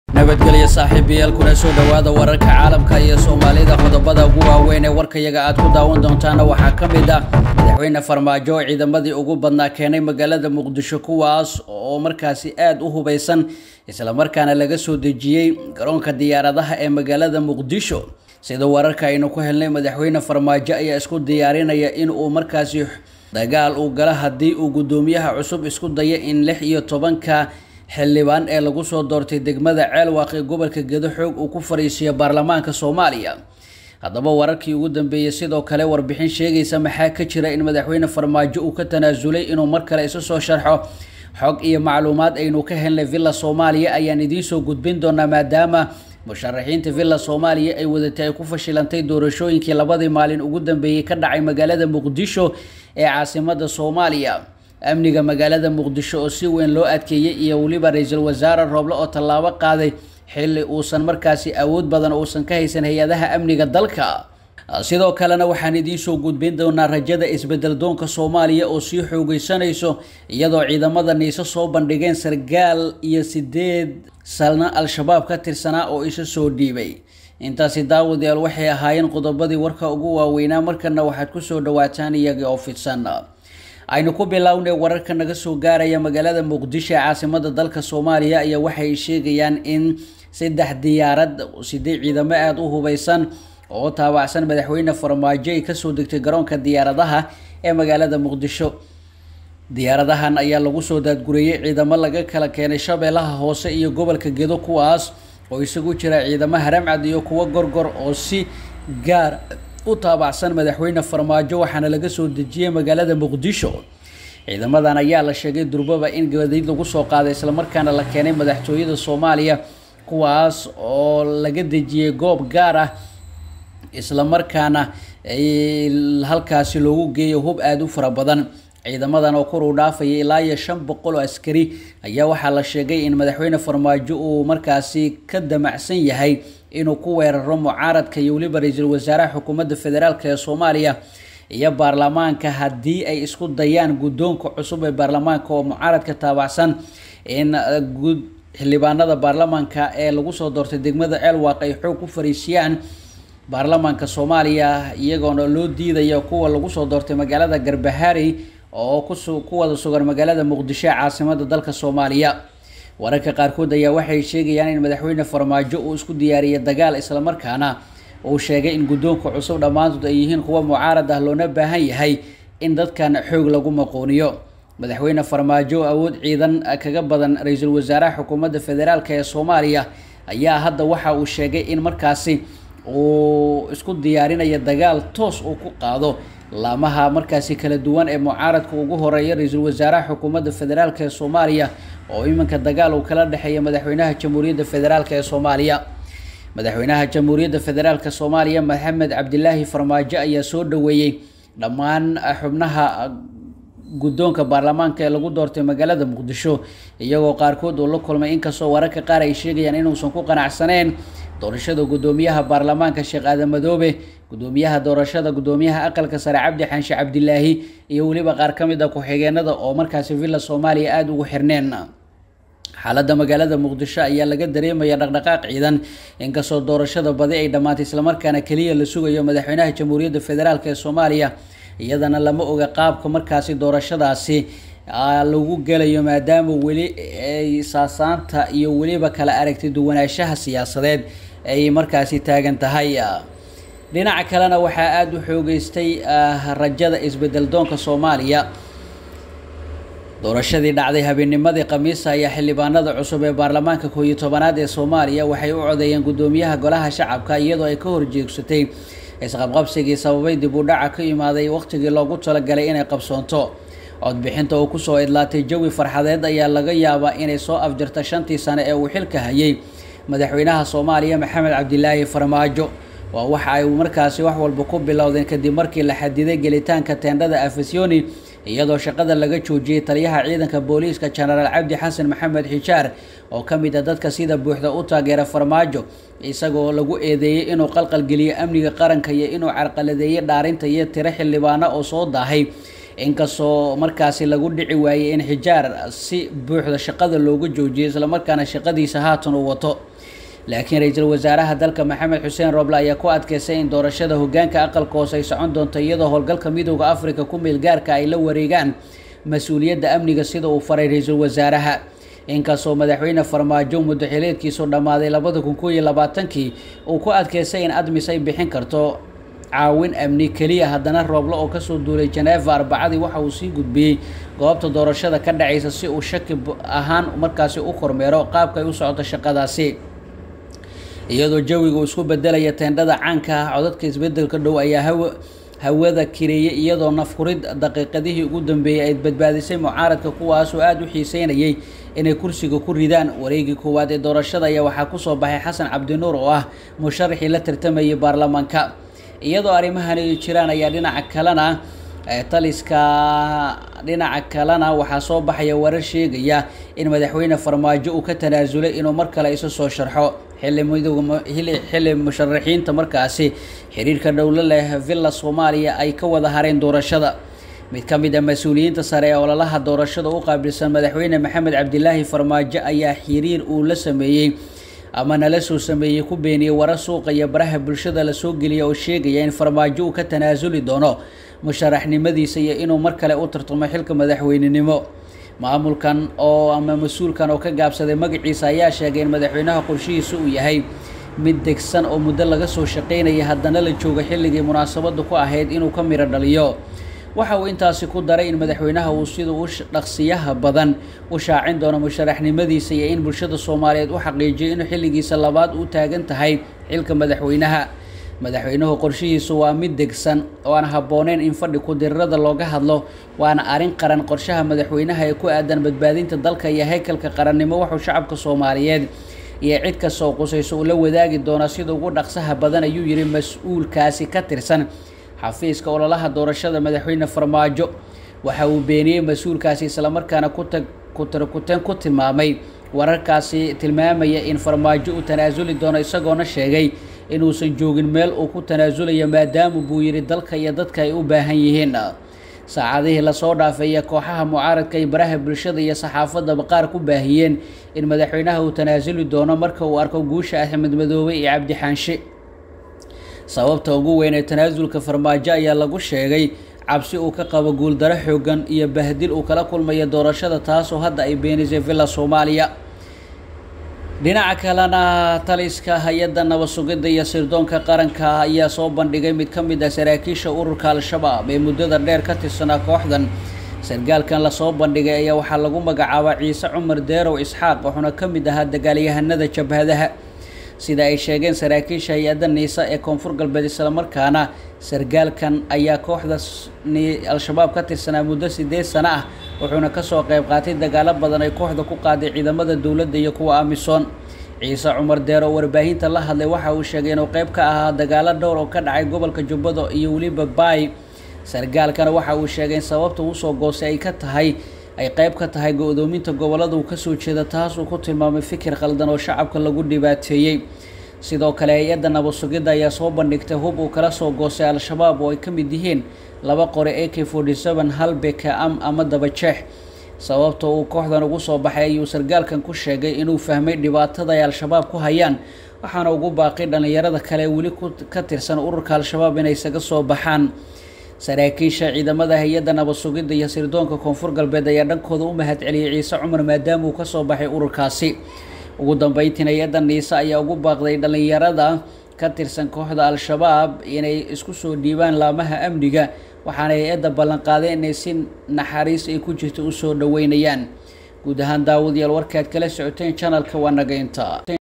nabadgelyo saaxiibayaal kuna soo dhowaada wararka caalamka iyo soomaalida qodobada ugu waaweyn ee warkayaga aad ku daawan doontaana waxaa ka mid ah madaxweyne farmaajo oo ciidamadii ugu badnaa keenay magaalada muqdisho kuwaas oo markaasi aada u hubaysan islamarkaana laga soo dejiyey garoonka diyaaradaha ee magaalada muqdisho sida wararka aynu ku helnay madaxweyne farmaajo ayaa isku diyaarinaya in uu markaasi dagaal uu galo haddii uu guddoomiyaha cusub isku dayo in lix iyo tobanka xildhibaan ee lagu soo doortay degmada ceelwaaq ee gobolka gedo xoog uu ku fariisiyo baarlamaanka soomaaliya haddaba wararkii ugu dambeeyey sidoo kale warbixin sheegaysa maxaa ka jira in madaxweyne farmaajo uu ka tanaasulay inuu mar kale isu soo sharxo xog iyo macluumaad aynu ka helnay villa soomaaliya ayaan idiinsoo gudbin doonaa maadaama musharaxiinta villa soomaaliya ay wadatay ay ku fashilantay doorashooyinkii labadii maalin ugu dambeeyey ka dhacay magaalada muqdisho ee caasimada soomaaliya amniga magaalada muqdisho oo si weyn loo adkeeyey iyo weliba ra-iisul wasaare rooble oo tallaabo qaaday xilli uusan markaasi awood badan uusan ka haysan hay-adaha amniga dalka sidoo kalena waxaan idiinsoo gudbin doonaa rajada isbedel doonka soomaaliya oo sii xoogeysanayso iyadoo ciidamada niise soo bandhigeen sargaal iyo sideed salna al-shabaab ka tirsanaa oo isa soo dhiibay intaasi daawadayaal waxay ahaayeen qodobadii warka ugu waaweynaa markana waxaad kusoo dhawaataan iyagii oo fidsan aynu ku bilownay wararka naga soo gaaraya magaalada muqdisho ee caasimada dalka soomaaliya ayaa waxay sheegayaan in saddex diyaarad sidee ciidamo aada u hubeysan oo taabacsan madaxweyne farmaajo ay kasoo degtay garoonka diyaaradaha ee magaalada muqdisho diyaaradahan ayaa lagu soo daadgureeyey ciidamo laga kala keenay shabeellaha hoose iyo gobolka gedo kuwaas oo isagu jira ciidamo haramcad iyo kuwo gorgor oo si gaar u taabacsan madaxweyne farmaajo waxaana laga soo dejiyey magaalada muqdisho ciidamadan ayaa la sheegay durbaba in gabadiid lagu soo qaaday islamarkaana la keenay madaxtooyada soomaaliya kuwaas oo laga dejiyey goob gaar ah islamarkaana halkaasi loogu geeyo hub aada u fara badan ciidamadan oo kor uu dhaafaya ilaa iyo shan boqol oo askari ayaa waxaa la sheegay in madaxweyne farmaajo uu markaasi ka damacsan yahay inuu ku weeraro mucaaradka iyo weliba ra-iisul wasaaraha xukuumadda federaalk ee soomaaliya iyo baarlamaanka haddii ay isku dayaan guddoonka cusub ee baarlamaanka oo mucaaradka taabacsan in xildhibaanada baarlamaanka ee lagu soo doortay degmada ceelwaaq ay xoog ku fariisiyaan baarlamaanka soomaaliya iyagoona loo diidaya kuwa lagu soo doortay magaalada garbaharey oo ku wada sugan magaalada muqdisho ee caasimada dalka soomaaliya wararka qaarkood ayaa waxay sheegayaan in madaxweyne farmaajo uu isku diyaariyay dagaal islamarkaana uu sheegay in guddoonka cusub dhammaantood ay yihiin kuwa mucaarad ah loona baahan yahay in dadkan xoog lagu maqooniyo madaxweyne farmaajo awood ciidan kaga badan ra-iisul wasaaraha xukuumadda federaalk ee soomaaliya ayaa hadda waxa uu sheegay in markaasi uu isku diyaarinaya dagaal toos uu ku qaado laamaha markaasi kala duwan ee mucaaradka ugu horeeya ra-iisul wasaaraha xukuumadda federaalk ee soomaaliya oo iminka dagaal uu kala dhexeeya madaxweynaha jamhuuriyadda federaalk ee soomaaliya madaxweynaha jamhuuriyadda federaalk soomaaliya maxamed cabdilaahi farmaajo ayaa soo dhaweeyey dhammaan xubnaha guddoonka baarlamaanka ee lagu doortay magaalada muqdisho iyagoo qaarkood uu la kulmay inkastoo wararka qaar ay sheegayaan inuusan ku qanacsaneen doorashada guddoomiyaha baarlamaanka sheekh aadan madoobe guddoomiyaha doorashada guddoomiyaha aqalka sare cabdi xaanshe cabdilaahi iyo weliba qaar ka mid a ku-xigeenada oo markaasi villa soomaaliya aada ugu xirneen xaaladda magaalada muqdisho ayaa laga dareemaya dhaqdhaqaaq ciidan inkastoo doorashada badi ay dhammaatay islamarkaana keliya la sugayo madaxweynaha jamhuuriyadda federaalk ee soomaaliya iyadana lama oga qaabka markaasi doorashadaasi lagu gelayo maadaama weli ay saasaanta iyo weliba kala aragti duwanaanshaha siyaasadeed ay markaasi taagan tahay dhinaca kalena waxaa aada u xoogeystay rajada isbedel doonka soomaaliya doorashadii dhacday habeennimadii khamiista ayaa xildhibaanada cusub ee baarlamaanka koob iyo tobanaad ee soomaaliya waxay u codeeyeen guddoomiyaha golaha shacabka iyadoo ay ka horjeegsatay isqabqabsigii sababay dib u dhaca ka imaaday waqtigii loogu talagalay inay qabsoonto codbixinta oo kusoo idlaatay jawi farxadeed ayaa laga yaabaa inay soo afjarta shantii sane ee uu xilka hayay madaxweynaha soomaaliya maxamed cabdilaahi farmaajo waa waxa ay markaasi wax walba ku bilowdeen kadib markii la xadiday gelitaanka teendhada afasiyoni iyadoo shaqada laga joojiyey taliyaha ciidanka booliiska jenaraal cabdi xasan maxamed xijaar oo ka mid a dadka sida buuxda u taageera farmaajo isagoo lagu eedeeyey inuu qalqalgeliyo amniga qaranka iyo inuu carqaladeeyey dhaarinta iyo tiro xildhibaano oo soo daahay inkastoo markaasi lagu dhici waayey in xijaar si buuxda shaqada looga joojiyay islamarkaana shaqadiisa haatan uu wato laakiin ra-iisul wasaaraha dalka maxamed xuseen roble ayaa ku adkeystay in doorashada hogaanka aqalka hoose ay socon doonto iyadoo howlgalka midooda africa ku meel gaarka ay la wareegaan mas-uuliyadda amniga sida uu faray ra-iisul wasaaraha inkastoo madaxweyne farmaajo muddo xileedkiisu dhammaaday labada kun koo iyo labaatankii uu ku adkeystay in admis ay bixin karto caawin amni keliya haddana rooble oo kasoo duulay jeneva arbacadii waxa uu sii gudbiyey goobta doorashada ka dhacaysa si uu shaki ahaan markaasi u kormeero qaabka ay u socoto shaqadaasi iyadoo jawiga uu isku bedelaya teendhada caanka ah codadka isbedelka dhow ayaa hawa hawada kireeyay iyadoo nafkurid daqiiqadihii ugu dambeeyey ay badbaadisay mucaaradka kuwaasoo aada u xiiseynayay inay kursiga ku ridaan wareegii koowaad ee doorashada ayaa waxaa kusoo baxay xasan cabdinuur oo ah musharaxii la tartamayay baarlamaanka iyadoo arrimahani ay jiraan ayaa dhinaca kalena taliska dhinaca kalena waxaa soo baxaya warar sheegaya in madaxweyne farmaajo uu ka tanaasulay inuu mar kale isu soo sharxo xilli midooda xilli musharaxiinta markaasi xiriirka dhowlo leh villa soomaaliya ay ka wada hareen doorashada mid ka mid a mas-uuliyiinta sare ee ololaha doorashada u qaabilsan madaxweyne maxamed cabdilaahi farmaajo ayaa xiriir uu la sameeyey ama nala soo sameeyey ku beeniyey warar suuqa iyo baraha bulshada lasoo geliya oo sheegaya in farmaajo uu ka tanaasuli doono musharaxnimadiisa iyo inuu mar kale u tartamo xilka madaxweynenimo maamulkan oo ama mas-uulkan oo ka gaabsaday magaciisa ayaa sheegay in madaxweynaha qorshihiisa uu yahay mid degsan oo muddo laga soo shaqaynaya haddana la jooga xilligii munaasabadu ku ahayd inuu ka miro dhaliyo waxa uu intaasi ku daray in madaxweynaha uu sida u dhaqsiyaha badan u shaacin doono musharaxnimadiisa iyo in bulshada soomaaliyeed u xaqiijiyo inuu xilligiisa labaad u taagan tahay xilka madaxweynaha madaxweynuhu qorshihiisu waa mid degsan oo aan habbooneyn in fadhi ku-dirirada looga hadlo waana arrin qaran qorshaha madaxweynaha ee ku aadan badbaadinta dalka iyo haykalka qarannimo wuxuu shacabka soomaaliyeed iyo cid kasta oo qusayso uu la wadaagi doonaa sida ugu dhaqsaha badan ayuu yidhi mas-uulkaasi ka tirsan xafiiska ololaha doorashada madaxweyne farmaajo waxa uu beeniyey mas-uulkaasi islamarkaana kutag kutarkuteen ku tilmaamay wararkaasi tilmaamaya in farmaajo uu tanaasuli doono isagoona sheegay inuusan joogin meel uu ku tanaasulayo maadaama buu yidhi dalka iyo dadka ay u baahan yihiin saacadihii lasoo dhaafeeya kooxaha mucaaradka ay baraha bulshada iyo saxaafadaba qaar ku baahiyeen in madaxweynaha uu tanaasuli doono marka uu arko guusha axmed madoobe iyo cabdi xaanshe sababta ugu weyn ee tanaasulka farmaajo ayaa lagu sheegay cabsi uu ka qabo guuldaro xoogan iyo bahdil uu kala kulmayo doorashada taasoo hadda ay beenisay villa soomaaliya dhinaca kalena taliska hay-adda nabad sugidda iyo sirdoonka qaranka ayaa soo bandhigay mid ka mid ah saraakiisha ururka al-shabaab ee muddada dheer ka tirsanaa kooxdan sargaalkan lasoo bandhigay ayaa waxaa lagu magacaabaa ciise cumar deerow isxaaq wuxuuna ka mid ahaa dagaalyahanada jabhadaha sida ay sheegeen saraakiisha hay-adda niisa ee koonfur galbeed islamarkaana sargaalkan ayaa kooxda al-shabaab ka tirsanaa muddo sideed sano ah wuxuuna kasoo qeyb qaatay dagaalo badan ay kooxda ku qaaday ciidamada dowladda iyo kuwa amisom ciise cumar deer oo warbaahinta la hadlay waxa uu sheegay inuu qeyb ka ahaa dagaalo dhowr oo ka dhacay gobolka jubbado iyo weliba baay sargaalkana waxa uu sheegay in sababta usoo goostay ay ka tahay ay qeyb ka tahay go-doominta gobolada uu kasoo jeeda taas uu ku tilmaamay fikir khaldan oo shacabka lagu dhibaateeyey sidoo kale hay-adda nabad sugidda ayaa soo bandhigtay hub uu kala soo goostay al-shabaab oo ay ka mid yihiin laba qori a k forty seven hal beka am ama dabajeex sababta uu kooxdan ugu soo baxay ayuu sargaalkan ku sheegay inuu fahmay dhibaatada ay al-shabaab ku hayaan waxaana ugu baaqay dhallinyarada kale weli ka tirsan ururka al-shabaab inay isaga soo baxaan saraakiisha ciidamada hay-adda nabad sugidda iyo sirdoonka koonfur galbeed ayaa dhankooda u mahad celiyey ciise cumar maadaama uu kasoo baxay ururkaasi ugu dambeyntiin hay-adda niise ayaa ugu baaqday dhallinyarada ka tirsan kooxda al-shabaab inay isku soo dhiibaan laamaha amniga waxaana hay-adda ballanqaaday inay si naxariis ay ku jirto usoo dhaweynayaan guud ahaan daawadayaal warkaad kala socoteen janalka waa naga inta